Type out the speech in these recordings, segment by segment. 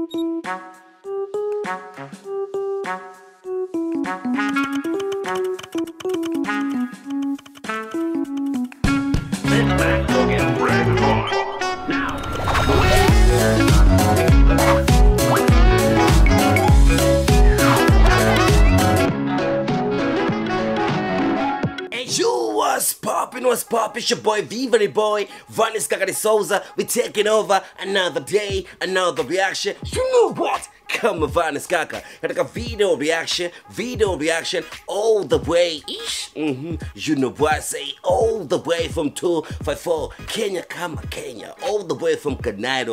Hey, you what's poppin', what's poppin'? It's your boy Viva boy, Vanis Kakari Souza. We taking over another day, another reaction. You know what? Kama Vanis Kaka katika video reaction, video reaction all the way ish. Mm-hmm. You know what I say? All the way from 254 Kenya kama Kenya, all the way from Kanairo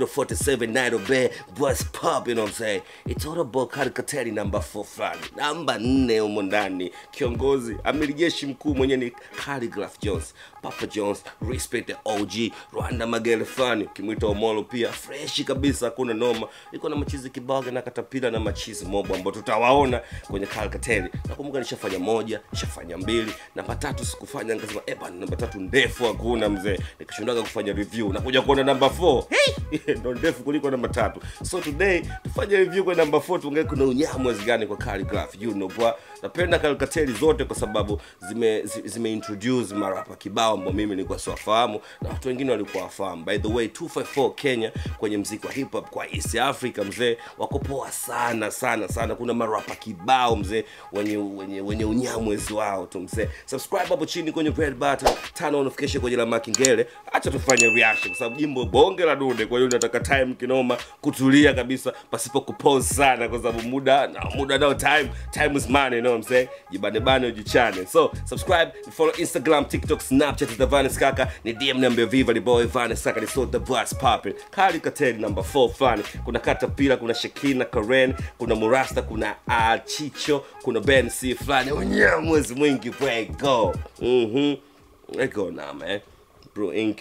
047 Nairo Bay. What's poppin'? You know what I'm saying? It's all about karikateri number 4 fulani, namba 4 humo ndani. Kiongozi amiri jeshi mkuu mwenye ni Khaligraph Jones, Papa Jones, respect the OG Rwanda Magere fulani, ukimwita Omolo pia freshi kabisa, hakuna noma. Iko na machizi kibaga na katapila na machizi mobo ambao tutawaona kwenye Kalkateli. Nakumbuka nishafanya moja, nishafanya mbili, namba tatu sikufanya, nikasema eh bana, namba tatu ndefu hakuna mzee, nikashindwaga kufanya review na kuja kuona namba 4 hey! ndo ndefu kuliko namba tatu. So today tufanye review kwa namba 4, tuongee kuna unyamwezi gani kwa Khaligraph, you know bwa. Napenda Kalkateli zote kwa sababu zime zi- zime introduce marapa kibao ambao mimi nilikuwa siwafahamu na watu wengine walikuwa wafahamu. By the way 254 Kenya kwenye mziki wa hip hop kwa East Africa mzee wako poa sana sana sana. Kuna marapa kibao mzee wenye wenye wenye unyamwezi wao tu mzee. Subscribe hapo chini kwenye red button, turn on notification kwenye la makingele. Acha tufanye reaction kwa sababu jimbo bonge la dude, kwa hiyo nataka time kinoma kutulia kabisa pasipo kupause sana kwa sababu muda na muda nao time time is money, you know what I'm saying? Jibane bane ujichane. So subscribe, follow Instagram, TikTok, Snapchat the Vanis Kaka, ni DM niambie viva the boy Vanis Kaka ni so the voice popping. Kali Kateli number 4 fulani. Kuna Katapila, kuna Shekina Karen, kuna Murasta, kuna Achicho, kuna Ben C fulani. Unyamwezi mwingi bwe go. Mhm. Let go now, man. Bro Inc.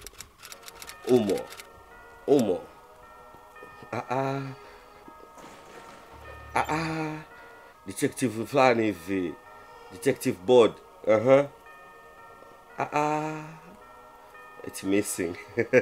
Umo. Umo. Ah ah. Ah ah. Detective fulani hivi. Detective board. Uh-huh. Ah ah. It's missing.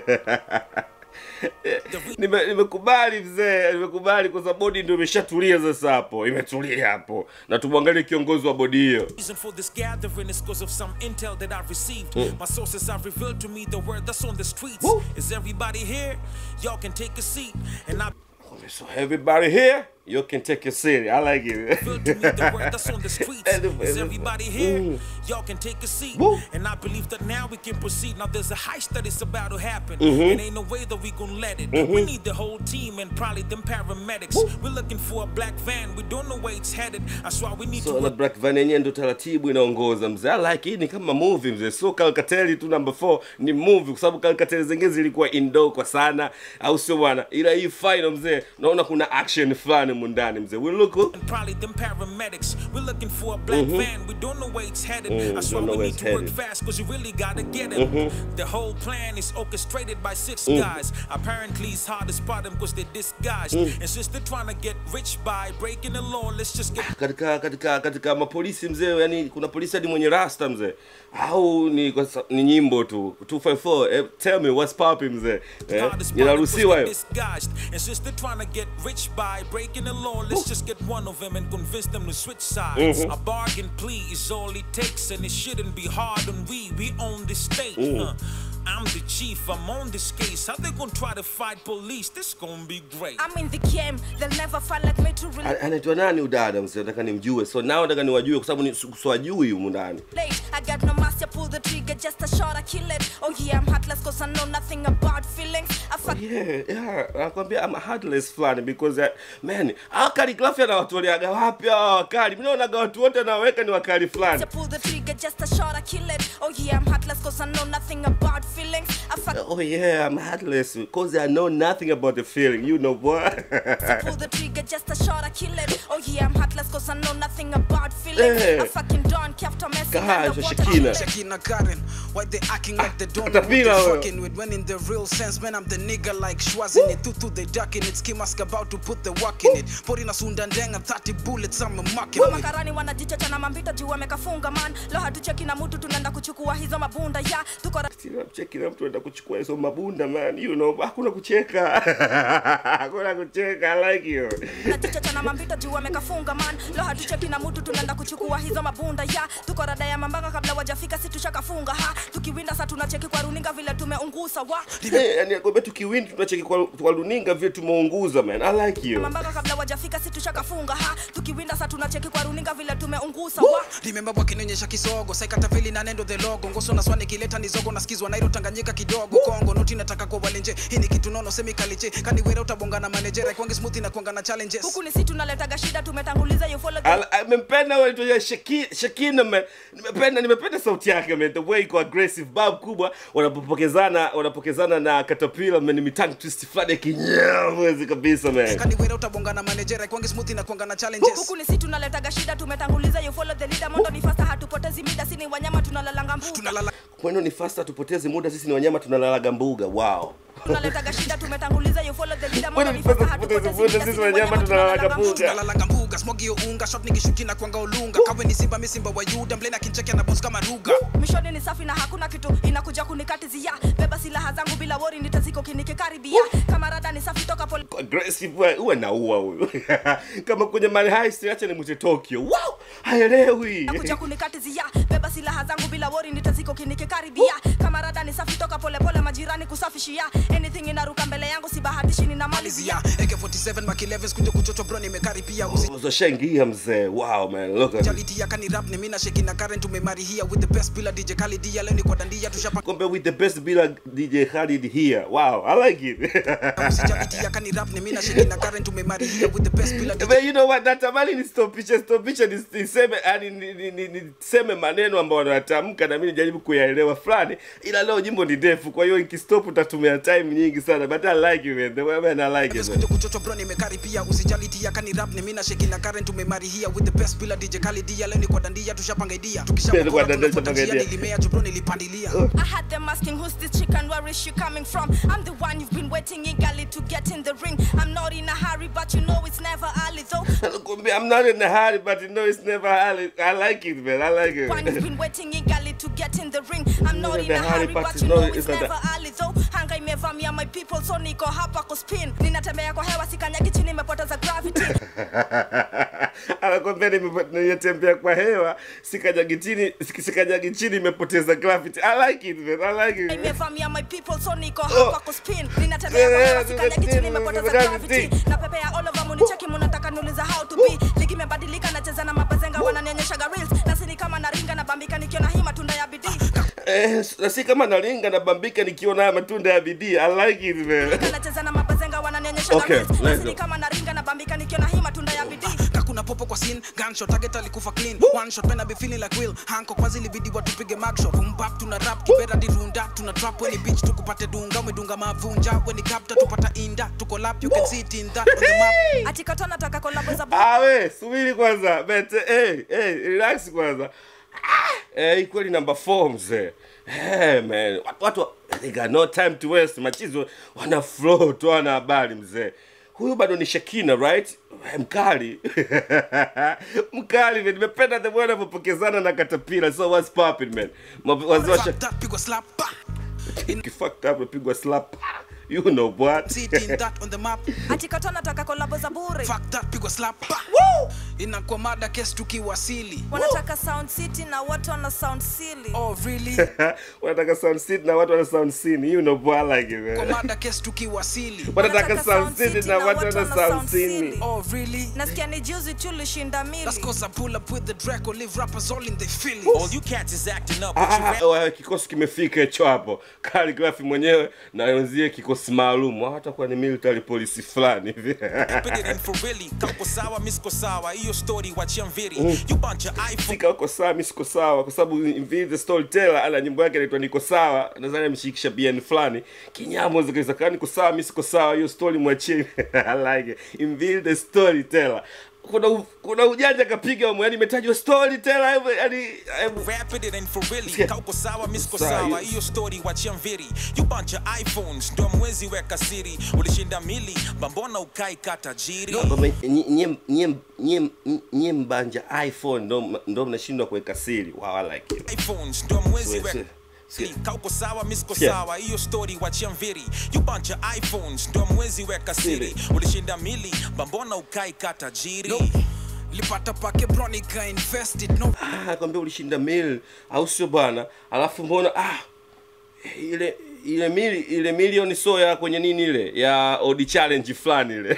Nime- nimekubali mzee, nimekubali kwa sababu bodi ndio imeshatulia sasa hapo, imetulia hapo, na tumwangalie kiongozi wa bodi hiyo. reason for this gathering is because of some intel that I've received. My sources have revealed to me the word that's on the streets. Woo. Is everybody here? Y'all can take a seat. And I So everybody here, you can take a seat. I like it. revealed to me the word that's on the streets. Everybody- Is everybody here? Y'all can take a seat. Woo. And I believe that now we can proceed. Now there's a heist that is about to happen. And ain't no way that we gonna let it. We need the whole team and probably them paramedics. We're looking for a black van. We don't know where it's headed. That's why we need so to na black van yenyewe ndo taratibu inaongoza mzee I like hii ni kama movie mzee so kalkateli tu number 4 ni movie kwa sababu kalkateli zingine zilikuwa indo kwa sana au sio bwana ila hii final mzee naona kuna action fulani mundani mzee we look and probably them paramedics. We're looking for a black van. We don't know where it's headed. Mm, That's why don't know we where need it's to work headed. fast because you really gotta get it. The whole plan is orchestrated by six guys. Apparently, it's hard to spot them because they're disguised. And since they're trying to get rich by breaking the law, let's just get katika katika katika mapolisi mzee yani kuna polisi hadi mwenye rasta mzee au ni kwa sa- ni nyimbo tu 254 eh, tell me what's popping mzee eh, hard to spot them 'cause inaruhusiwa they're hiyo disguised. And since they're trying to get rich by breaking the law, let's just get one of them and convince them to switch sides. A bargain plea is all it takes, and it shouldn't be hard on we. We own this state. huh? I'm the chief, I'm on this case. How they gonna try to fight police? This gonna be great. I'm in the game, they'll never find like me to relate. A- anaitwa nani udada mzee nataka nimjue so nao nataka niwajue kwa sababu ni swajui humu ndani I got no master, pull the trigger, just a shot, I kill it. Oh yeah, I'm heartless cause I know nothing about feelings. I fuck yeah, yeah, nakwambia I'm heartless fulani because uh, man hawa kaligrafi anawatoleaga wapi hawa wakali mi naonaga watu wote anawaweka ni wakali fulani to pull the trigger, just a shot, I kill it. Oh yeah, I'm heartless cause I know nothing about feelings. I fuck oh yeah I'm heartless because I know nothing about the feeling you know what pull the trigger, just a shot, I kill it. Oh yeah, I'm heartless cause I know nothing about feelings. Eh. I fucking don't care after messing Gosh, underwater. Shakina. Shakina Karen, why they acting like they don't know Hata what they pila huyo. fucking with when in the real sense man I'm the nigga like Schwarzenegger Tutu they ducking it ski mask about to put the work in it Pori na sunda ndenga 30 bullets I'm a marking with makarani wanajichocha na mambita juu wamekafunga man lo hatucheki na mutu tunaenda kuchukua hizo mabunda ya tuko Kila mcheki na mtu anaenda kuchukua hizo mabunda man, you know, hakuna kucheka. hakuna kucheka, I like you. najichocha na mambita juu wamekafunga man lo hatucheki na mutu tunaenda kuchukua hizo mabunda ya tuko rada ya mambanga kabla wajafika si tushakafunga ha tukiwinda sa tunacheki kwa runinga vile tumeungusa wa Eh, yani akwambia tukiwin tunacheki kwa, kwa luninga vile tumeunguza man, I like you. mambanga kabla wajafika si tushakafunga ha tukiwinda sa tunacheki kwa runinga vile tumeungusa wa Remember wakinionyesha kisogo saikatavili na nendo the logo ngoso na swani kileta nizogo nasikizwa nairo tanganyika kidogo kongo noti nataka kwa walenje hii ni kitu nono semikaliche kaniwera utabonga na manejera kwangi smooth na kuanga na challenges huku ni si tunaletaga shida tumetanguliza you follow the Al- Nimempenda wewe tu Shaki- Shakina man. Nimependa nimependa sauti yake man. The way iko aggressive bab kubwa wanapopokezana wanapokezana na Caterpillar man ni tongue twist fulani ya kinyamwezi kabisa man. kaniwera utabonga na manejera kwangi smooth na kuanga na challenges huku ni si tunaletaga shida tumetanguliza you follow the leader mondo ni fasta hatupotezi mida sini wanyama tunalalanga mbuga tunalala Kwani ni fasta tupoteze muda sisi ni wanyama tunalalaga mbuga. Wow. tunaletaga shida tumetanguliza you follow the leader Kwani mondo ni ni fasta fasta tupoteze hatupotezi muda mida sisi sini wanyama wanyama tunalalaga tunalalanga mbuga. mbuga tunalalanga mbuga smogi yo unga shot nikishuki na kuanga ulunga kawe ni simba mi simba wa yuda mlena kincheke na boss kama ruga mishoni ni safi na hakuna kitu inakuja kunikatizia beba silaha zangu bila wori nitaziko kinikikaribia kama rada ni safi toka pole aggressive wewe huwa naua huyu kama kwenye mali heist acha nimwite Tokyo wow haelewi kuja kunikatizia beba silaha zangu bila wori nitaziko kinikikaribia kama rada ni safi toka polepole majirani kusafishia anything inaruka mbele yangu sibahatishi ninamalizia malizia AK47 Mark 11 kuja kuchocho bro nimekaribia uzoshaingia mzee wow man look at it. usijalitia kani rap ni mina sheki na current tumemari here with the best bila DJ Khalid leo ni kwa dandia tushapa Kumbe with the best bila DJ Khalid here wow I like it usijalitia kani rap ni mina sheki na current tumemari here with the best bila DJ But you know what natamani nistopishe stopishe nis- niseme yani ni- ni- ni- niseme maneno ambayo wanatamka na mimi nijaribu kuyaelewa fulani ila leo jimbo ni ndefu kwa hiyo ikistop utatumia time nyingi sana but I like you man the way man I like it man. kuja kuchocho bro nimekaribia usijalitia kani rap ni mina sheki na current tumemari here with the best bila DJ Khalid leo ni kwa dandia tushapanga idea Ndio, kwa dandia tukishapanga tushapanga idea. nilimea tu bro nilipandilia I had them asking who's this chick and where is she coming from. I'm the one you've been waiting eagerly to get in the ring. I'm not in a hurry, but you know it's never early though. Nakwambia, I'm not in a hurry but you know it's never early I like it man I like it One you've been waiting eagerly to get in the ring. I'm not in a hurry, but you know know it's it's not never early though. Hanga imevamia my people, so niko hapa kuspin. Ninatembea kwa hewa, sikanyagi chini, imepoteza gravity. anakwambia nimepo- ninatembea kwa hewa sikanyagi chini sikanyagi chini imepoteza gravity I like it man I like it imevamia my people so niko hapa kuspin ninatembea kwa hewa sikanyagi chini imepoteza gravity na pepea all over municheki munataka niuliza how to be ligi imebadilika nacheza na mabazenga wananionyeshaga reels na sini kama naringa na bambika nikiona hii matunda ya bidii Eh, na si kama nalinga na bambika nikiona haya matunda ya bidii I like it man nacheza na mabazenga wananionyeshaga Okay, reels na let's sini go. kama naringa na bambika nikiona hii matunda ya bidii kakuna popo kwa scene gunshot target alikufa clean one shot pena be feeling like will hanko kwa zili bidi watupige mugshot boom bap tuna rap kibera dirunda tuna trap when beach tukupate dunga umedunga mavunja when capta tupata inda tuko lap you can see it in that on the map atikato nataka kolabo za bu- Ah, we subiri kwanza bete hey, hey, relax kwanza ah, hey, kweli number 4 mzee hey, man watu, watu they got no time to waste machizo wana flow tu wana habari mzee huyu bado ni Shakina right Eh, mkali mkali man nimependa the way anavyopokezana na Caterpillar so what's popping man Mabu- wazee wa Fuck Shak- that pigwa slap bah. in kifucked up napigwa slap you know what see it in that on the map atikato nataka kolabo za bure fuck that pigwa slap bah. inakuwa mada kes tukiwasili wanataka sound city na watu wana sound silly oh really wanataka sound city na watu wana sound scene you know boy I like it kwa man mada kes tukiwasili wanataka sound city na watu wana sound scene oh really nasikia ni juzi tulishinda mili That's cause I pull up with the Draco, leave rappers all in their feelings. All you cats is acting up, Ah, but you ah, rap ah, ah, kikosi kimefika hicho hapo kaligrafi mwenyewe na wenzie kikosi maalum hatakuwa ni military polisi fulani hivi put it in for really. Kako sawa, misko sawa, iyo story wachia mviri. You bunch of iPhone sika uko sawa mi siko sawa kwa sababu Invi the storyteller ana nyimbo yake inaitwa niko sawa nadhani ameshikisha bn fulani kinyamo zikaweza kaa niko sawa mi siko sawa hiyo story mwachie I like it Invi the storyteller kuna u- kuna ujanja kapiga humo yani imetajwa storyteller hebu yani hebu Rapid it ain't for really Sikia. kauko sawa misko Sawa, sawa hiyo- hiyo story wachia mviri you bunch of iphones ndo mwezi weka siri ulishinda mili mbambona ukai katajiri Baba, nyie- nyie- nyie- nyie- nyie mbanja iphone ndo ndo mnashindwa kuweka siri wow, I like it. iPhones ndo mwezi Sikia, weka sikia, sikia. kauko sawa misko Sikia. sawa hiyo story wachia mviri you bunch of iphones ndo mwezi weka siri Siri. ulishinda mili mbambona ukai katajiri No. lipata pake bronica invested no Ah, kwambia ulishinda mil au sio bwana alafu mbona ah ile ile mili ile milioni so ya kwenye nini ile ya odi challenge fulani ile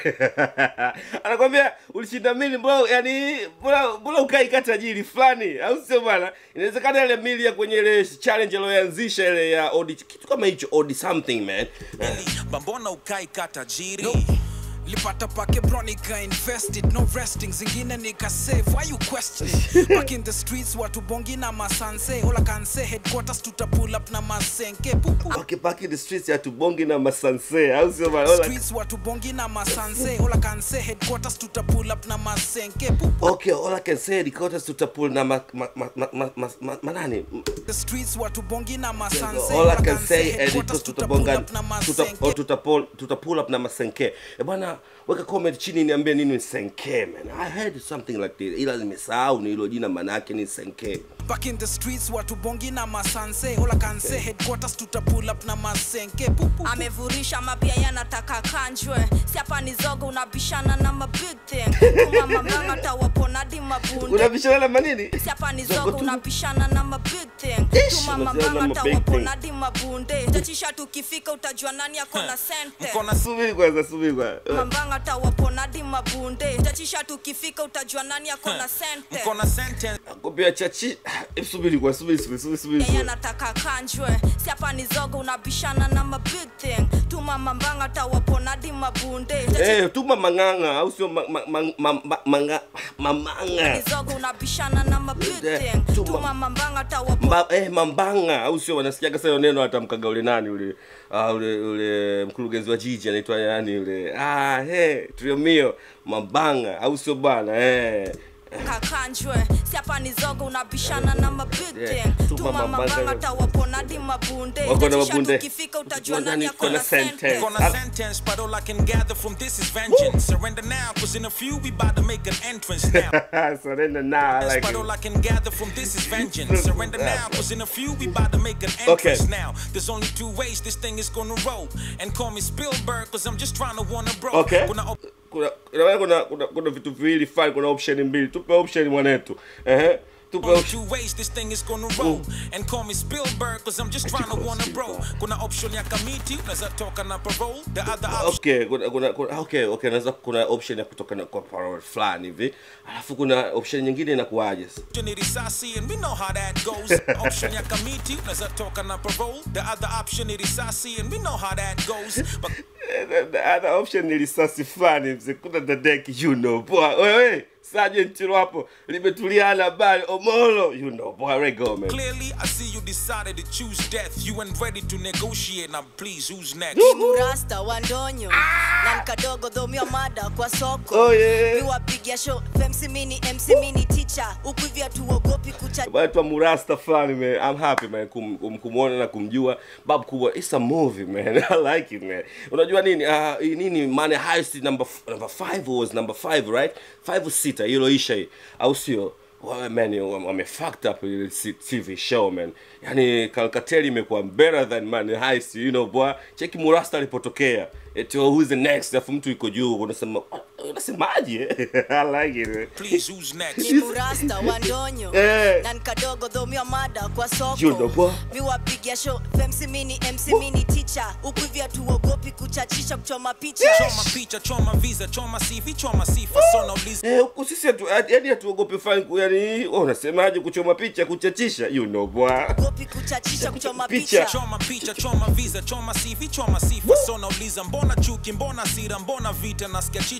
anakwambia ulishinda mili mbona yani mbona mbona ukai tajiri fulani au sio bwana inawezekana ile mili ya kwenye ile challenge aliyoanzisha ile ya odi kitu kama hicho odi something man mili mbambona ukai katajiri lipata pake bronica invested no resting zingine nikasave why you questioning back in the streets watu bongi na masanse all I can say headquarters tuta pull up na masenke pupu okay, back in the streets ya tubongi na masanse au sio bwana Ola- streets watu bongi na masanse all I can say headquarters tuta pull up na masenke pupu okay all i can say Dakotas tutapul na ma, ma, ma, ma, ma, ma, ma, manani the streets watu bongi na masanse all I can say headquarters editors tuta pull tutabonga up na tuta, masenke oh, tuta, pull, tuta pull up na masenke e bwana weka comment chini niambie nini ni senke man i heard something like this ila nimesahau ni hilo jina manake ni senke back in the streets watu bongi na masanse all I can say headquarters tuta pull up na masenke pupu amevurisha mapia yanataka kanjwe si hapa ni zogo unabishana na ma big thing kumamamanga tawaponadi mabunde unabishana na manini si hapa ni Zogo zogo tu. unabishana na ma big thing Ish, unabishana na tumamamanga ma big thing. tawaponadi mabunde tachisha tukifika utajua nani ako na sente mkona subiri kwanza subiri kwanza mambanga tawaponadi mabunde tachisha tukifika utajua nani ako na sente mkona sentence kupia chachi Eh, subiri kwa subiri subiri subiri subiri yeye subiri. anataka kanjwe si hapa ni zogo unabishana na ma big thing tumamambanga tawaponadi mabunde Eh, tuma manganga au sio ma, ma, ma, ma, ma, manga, mamanga nizogo unabishana na ma big Eh, thing tuma- tumamambanga tawapo Mba, eh, mambanga au sio wanasikiaga sasa hilo neno atamkaga ule nani ule ah, ule ule mkurugenzi wa jiji anaitwa nani ule ah he triomio mambanga au sio bwana eh kakanjwe si hapa ni zogo unabishana na ma big Yeah, thing tuma mambanga- tumamambanga tawaponadi mabunde Wako na Tachisha mabunde. tukifika utajua Nani nani ako ako na na sente. sente Gonna Ah. sentence, but all I can gather from this is vengeance. Surrender now, cause in a few we about to make an entrance now. surrender now I like but it. all I can gather from this is vengeance. Surrender now, cause in a few we about to make an entrance Okay. now. There's only two ways this thing is gonna roll. And call me Spielberg, cause I'm just trying to wanna bro. okay Gonna op- kuna kuna kuna kuna, kuna vitu viwili fine kuna option mbili tupe option mwanetu ehe tupe Only option two ways this thing is gonna roll. And call me Spielberg, cause I'm just trying to wanna bro. Kuna option ya kamiti, unaweza toka na parole. The other option okay kuna, kuna, kuna okay okay naweza kuna option ya kutoka na kwa parole fulani hivi alafu kuna option nyingine inakuwaje sasa ni risasi and we know how that goes option ya kamiti unaweza toka na parole the other option ni risasi and we know how that goes but the, the other option ni risasi fulani mzee kuna dadeki you know boy wewe sergeant hapo limetuliana bali omolo you know boy rego man clearly i see you decided to choose death you ain't ready to negotiate now please who's next murasta wa ndonyo na mkadogo dhomia mada kwa soko Oh, yeah. miwapigia show femc mini mc mini teacher huku hivi hatuogopi kucha Baitwa Murasta fulani man. I'm happy man kum, kum, kumuona na kumjua. Babu kubwa. It's a movie man. I like it man. Unajua nini? Ah uh, nini Money Heist number f- number 5 was number 5 right? 5 sita hilo isha hii. Au sio? Wawe man wame wame fucked up ile C- TV show man. Yaani Calcatelli imekuwa better than Money Heist, you know boy. Cheki Murasta alipotokea. Eti oh, who's the next? Alafu mtu iko juu unasema unasemaje? I like it. Man. please who's next ni murasta wa ndonyo Eh. na nkadogo dhomia mada kwa You know soko what? miwapigia show femc mini mc mini teacher huku hivi hatuogopi kuchachisha kuchoma picha choma picha choma visa choma cv choma sifa so nauliza Eh, huku sisi hatu, yani hatuogopi fine yani wewe unasemaje kuchoma picha kuchachisha you know bwa ogopi kuchachisha kuchoma Picha. picha choma picha choma visa choma cv choma sifa so nauliza mbona chuki mbona sira mbona vita nasikia chicho pia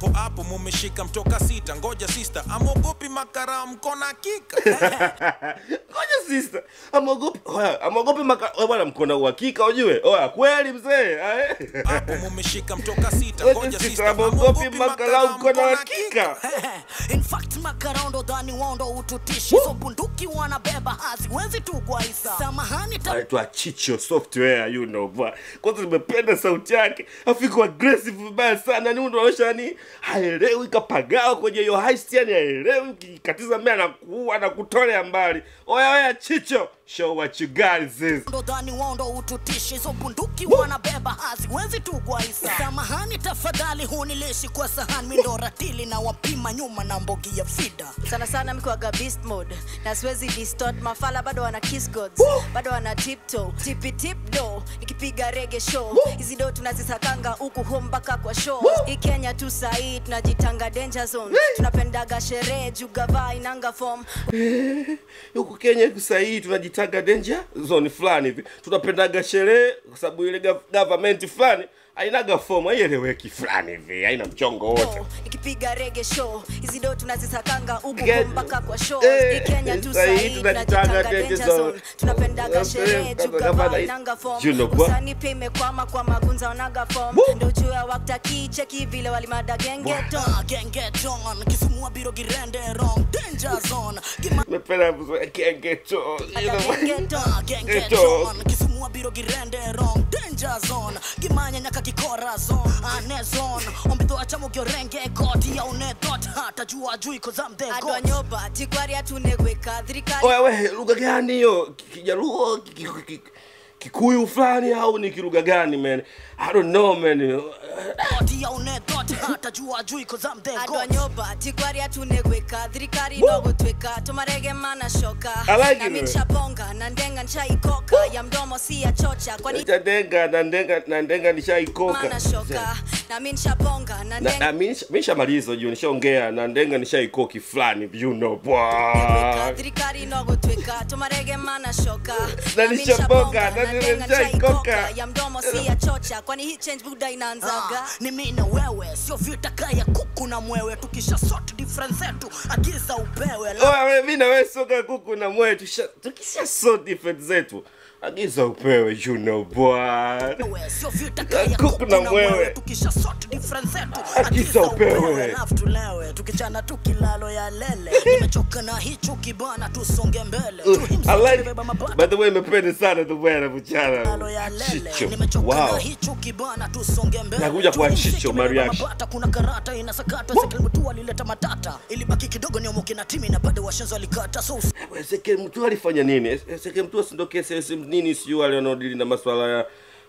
hapo hapo mumeshika mtoka sita ngoja sister amogopi makara mkona hakika ngoja sister amogopi oya amogopi maka oya bwana mkona uhakika ujue oya kweli mzee ae. hapo mumeshika mtoka sita Ngoja ngoja sister, sister amogopi amogopi makara makara mkona mkona uhakika hakika In fact makaraundo dhani wondo ututishi so bunduki wanabeba haziwezi tugwaisa samahani ta anaitwa chicho software you know bwa kwanza nimependa sauti yake afiko aggressive vibaya sana ni mtu anaonyesha yani haelewi kapagawa kwenye hiyo heist yani haelewi ukikatiza mmea anakuua na kutolea mbali oya oya chicho show what you got sis ndo dhani wondo ututishi so bunduki wanabeba haziwezi tugwaisa samahani tafadhali hunilishi kwa sahani mindo ratili na wapima nyuma na mbogi ya fida sana sana mkiwaga beast mode na siwezi distort mafala bado wana kiss gods bado wana tiptoe tipi tip do nikipiga rege show hizi do tunazisakanga huku home mpaka kwa show hii kenya tu sahii tunajitanga danger zone tunapendaga sherehe juu gavaa inanga form huku kenya huku sahii tunajitaga danger zone fulani hivi tunapendaga sherehe kwa sababu ile gov- government fulani hainaga fomu haieleweki fulani hivi haina mchongo wote do nikipiga rege show hizi do tunazisakanga huku Get- home mpaka kwa show Eh, hii kenya tu sahii sahii tunajitanga tunajitanga danger danger zone. zone tunapendaga Eh, sherehe juu gavana- gavaa inanga form You know what? usani pia imekwama kwa magunza onaga form Woo! ndo juu ya waktaki cheki vile walimada gengeto Ah, gengeton kisumua biro girende wrong danger zone Gima- mependa kengeto Ada gengeto Ah, gengeton kisumua biro girende wrong danger zone gimanya nyaka kikora zone ane zone ombidho achamo giorenge goti ya une dot hata jua jui cause I'm the adwa god nyoba tikwari atunegweka thirikari oya we lugha gani hiyo Ki- kijaluo ki- ki- ki- kikuyu fulani au ni kilugha gani man i don't know man goti ya une dot hata jua jui cause I'm the adwa god nyoba tikwari atunegweka thirikari nogotweka tumarege mana shoka I like it, nami man. nshabonga na ndenga nshaikoka ya mdomo si ya chocha kwani tadenga na ndenga na ndenga nishaikoka mana shoka nami nshabonga na na, ndenga na mi nisha- mi nishamaliza juu nishaongea na ndenga nishaikoki fulani you know Negweka, bwa thirikari nogotweka tumarege mana shoka Na Nami nishabonga, nshabonga, na na ndenga nishaikoka. nshaikoka ya mdomo si ya chocha kwani hii change buda inaanzaga Ah, ni mi na wewe sio vita kaya kuku na mwewe tukisha sort difference zetu agiza upewe la oya we, mi na we soka kuku na mwe tusha- tukisha so different zetu agiza upewe you know bwa wewe sio vita kaya Kuku kuku na na mwewe. mwewe tukisha sort difference zetu Agiza agiza upewe. upewe alafu tulewe tukichana tukilalo ya lele nimechoka na hicho kibana tusonge mbele I Tuhimsi like tumebeba mabata by the way imependa sana the way anavyochana Lalo ya lele chicho nimechoka wow na hicho kibana tusonge mbele Nakuja kwa Tuhimsi Chicho, tumebeba Mariachi. mabata, kuna karata inasakatwa sekilmutu alileta matata ilibaki kidogo niomoke na timi na bado washenzi walikata so usi- Seke mtu alifanya nini? Seke mtu sindo kesi si nini sio wale wanaodili na masuala ya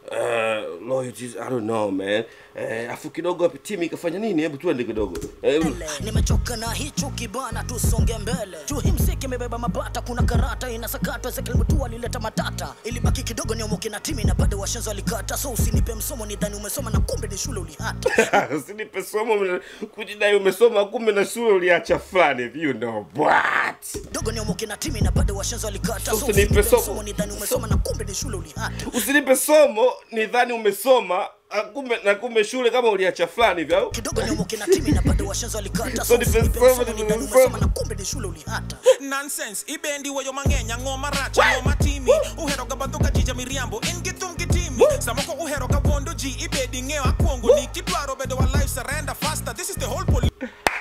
uh, loyalties I don't know man. Eh, afu kidogo hapo timu ikafanya nini? Hebu tuende kidogo. Eh, mbele nimechoka na hicho kibana tusonge mbele tuhimsiki imebeba mabata kuna karata inasakatwa sekilmutu alileta matata ilibaki kidogo niomoke na timi na bado washenzi walikata so usinipe msomo nidhani umesoma na kumbe ni shule ulihata Usinipe somo mna- kujidai umesoma kumbe na shule uliacha fulani you know what? dogo niomoke na timi na bado washenzi walikata so Usinipe usinipe somo. msomo nidhani umesoma na kumbe ni shule ulihata Usinipe somo nidhani umesoma ah, kumbe na kumbe shule kama uliacha fulani hivi au? kidogo niomoke na timi na bado washenzi walikata So so ni usinipe pesoma, msomo ni nidhani pesoma. umesoma na kumbe ni shule ulihata nonsense ibendi weyo mang'eny ang'o marach ang'o matimi uhero ga badho ga jija miriambo in gi thum gi timi samoko uhero ga wondo ji ibedi ng'eyo akwongo ni kidwaro bedo wa life surrender faster this is the whole police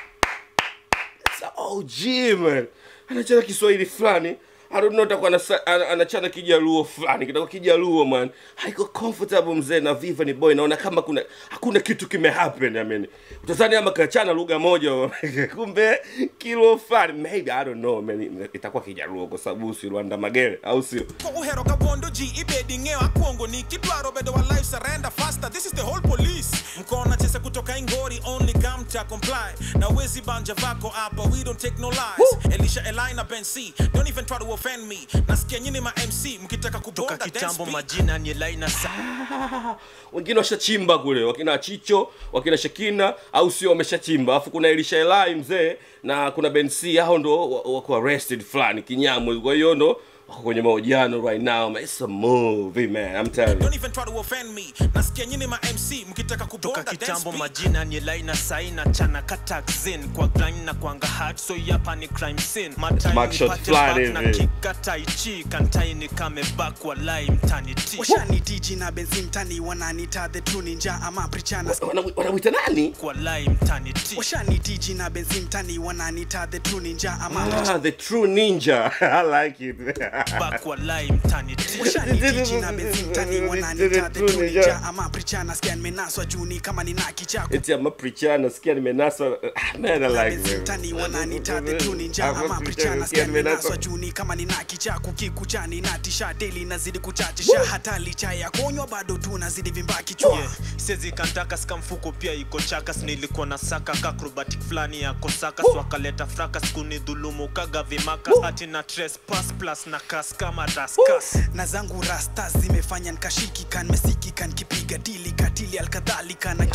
OG man. Anachana Kiswahili fulani. I don't know atakuwa anasa- ana- anachana kijaluo fulani kitakuwa kijaluo man haiko comfortable mzee na viva ni boy naona kama kuna hakuna kitu kime happen I mean utazani ama kachana lugha moja kumbe kilo fulani maybe I don't know man itakuwa kijaluo kwa sababu si Rwanda magere au sio ko uhero ga wondo ji ibedi ng'eyo akwongo ni kidwaro bedo wa life surrender faster this is the whole police mkona chese kutoka ingori only come to comply na wezi banja vako hapa we don't take no lies elisha elina ben c don't even try to offend me nasikia nyini ma mc mkitaka toka kubonga dance kitambo beat. majina ni laina sa wengine washachimba kule wakina chicho wakina shekina au sio wameshachimba alafu kuna elisha elai mzee na kuna benc hao ndo wa- wako arrested fulani kinyamwe kwa hiyo ndo wako kwenye mahojiano right now man. It's a movie man. I'm telling you. Don't even try to offend me. Nasikia nyinyi ma MC mkitaka toka kubonda dance kitambo beat. majina ni laina saina chana kataxin kwa grind na kwanga hard so hapa ni crime scene matai Mugshot nipate fulani back na hivi. kikata ichi kantai ni kame back walai mtani ti washani tiji na benzi mtani wananita the true ninja ama prichana Wana- Wanamwita nani? walai mtani ti washani tiji na benzi mtani wananita the true ninja ama Ah, the true ninja. I like it. back walai mtani ti washani tiji na benzi mtani wananita the true ninja ama prichana skia nimenaswa juni kama nina kichako Eti I'm a preacher, nasikia nimenaswa. Ah, Man, I like benzi it. mtani wananita the true ninja I'm a ama preacher, prichana nasikia skia nimenaswa nimenaswa. juni kama nina kichako kikuchani na tisha deli nazidi kuchachisha hata licha ya konywa bado tu nazidi vimba kichwa Yeah, sezi kantaka ska mfuko pia iko chakas nilikuwa na saka kakrobatic fulani ya kosaka so akaleta frakas kunidhulumu kaga vimakas ati na trespass plus na kas kama raskas na zangu rasta zimefanya nkashikikan mesikikan kipiga dili katili alkadhalika na ki-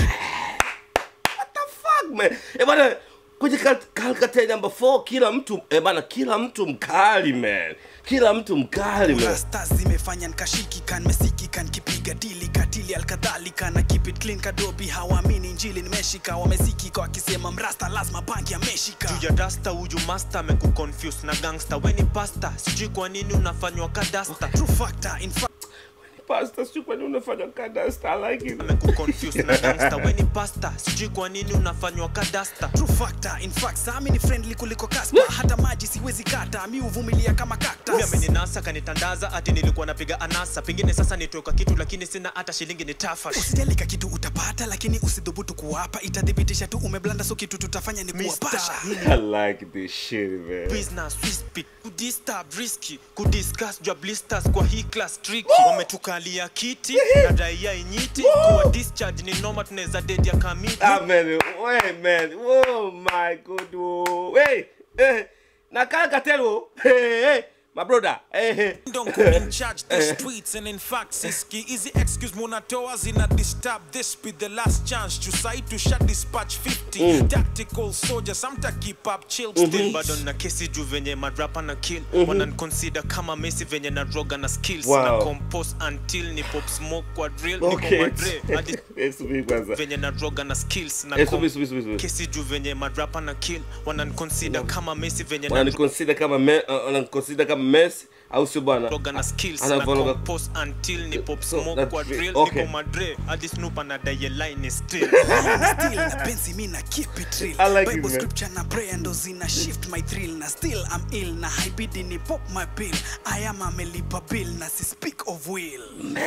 What the fuck man? Eh bana kwenye Cal- Calcutta number 4 kila mtu eh bana kila mtu mkali man. Kila mtu mkali man. rasta zimefanya nkashikikan mesikikan kipiga dili katili alkadhalika na keep it clean kadobi hawaamini njili nimeshika wamesikika wakisema mrasta lazima bangi ameshika juu ya dasta huyu master amekuconfuse na gangster weni pasta sijui kwa nini unafanywa kadasta true factor in fact Pastor, sio kwa nini unafanya kadasta? I like it. amekuconfuse na gangster weni pasta sijui kwa nini unafanywa kadasta true factor in fact sami ni friendly kuliko kaspa hata maji siwezi kata mi huvumilia kama Pia cactus ameninasa kanitandaza ati nilikuwa napiga anasa pengine sasa nitoka kitu lakini sina hata shilingi ni tafash usijalika kitu utapata lakini usidhubutu kuwapa itathibitisha tu umeblanda so kitu tutafanya ni kuwapasha I like this shit man. business we speak kudisturb risky kudiscuss jua blisters kwa hii class tricky wametukalia kiti na daia inyiti kuwa discharge ni noma tunaweza dedi ya kamiti Ah man, wait man. Oh my god. Oh. Hey, hey. Na Calcutta oh. Hey, hey. My brother. Hey, hey. Don't come in charge the streets and in fact siski easy excuse munatoa zina disturb this be the last chance to say to shut dispatch 50 tactical soldiers samta keep up chill still bado na kesi juu venye madrapa na kill wananconsider kama mesi venye na roga na skills Wow. na compose until ni pop smoke kwa drill Okay. niko madre hadi Eh, subiri kwanza. venye na roga na skills na Eh, com- subiri, subiri, subiri. kesi juu venye madrapa na kill wananconsider kama mesi venye na Wananiconsider kama me, uh, wananiconsider kama Messi au sio bwana? roga na skills Ana na vologa- compose until ni pop So, smoke that's kwa real. drill Okay. niko madre hadi snoop anadai line still still na pensi mi na keep it real I like it, bible man. scripture na prayer ndo zina shift my thrill na still I'm ill na haibidi ni pop my pill I am amelipa bill na si speak of will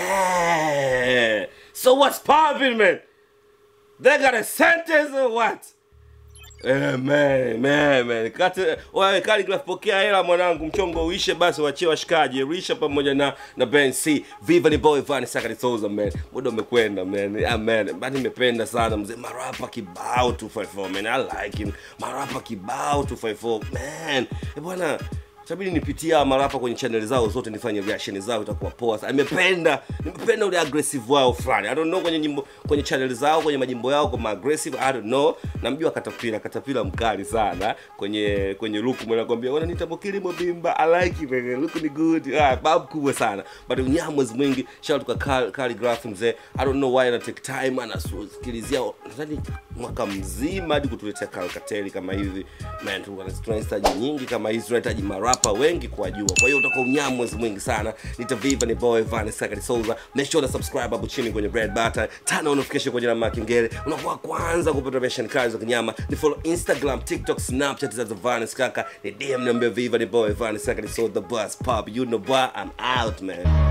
Man. So what's popping, man? They got a sentence or what? Eh, man, man, man. Kati, wewe Khaligraph pokea hela mwanangu, mchongo uishe basi wachie washikaji. Risha pamoja na na Ben C. Viva ni boy Van Sakari Souza man. Muda umekwenda man. Yeah, man. Bado nimependa sana mzee. Marapa kibao 254 man. I like him. Marapa kibao 254 man. Eh bwana Itabidi nipitie hawa marapa kwenye channel zao zote nifanye reaction zao itakuwa poa sana. Nimependa, nimependa ule aggressive wao fulani. I don't know kwenye nyimbo kwenye channel zao kwenye majimbo yao kama aggressive, I don't know. Namjua Katapila, Katapila mkali sana kwenye kwenye look mwana kwambia wananiita Mokili Mobimba. I like it man. Look ni good. Ah, babu kubwa sana. But unyamwezi mwingi. Shout out kwa Cal- Calligraph mzee. I don't know why ana take time anasikilizia nadhani mwaka mzima hadi kutuletea Calcateli kama hivi. Man, tuna- tunahitaji nyingi kama hizi, tunahitaji marapa wengi kuwajua. Kwa hiyo utakuwa unyamwezi mwingi sana. Nitaviva ni boy Van Sakari Souza. Make sure to subscribe hapo chini kwenye red button. Turn on notification kwenye alama ya kengele. Unakuwa kwanza kupata version kali za kinyama. Ni follow Instagram, TikTok, Snapchat za Van Skaka. Ni DM niambie Viva ni boy Van Sakari Souza the bus pop. You know what? I'm out man.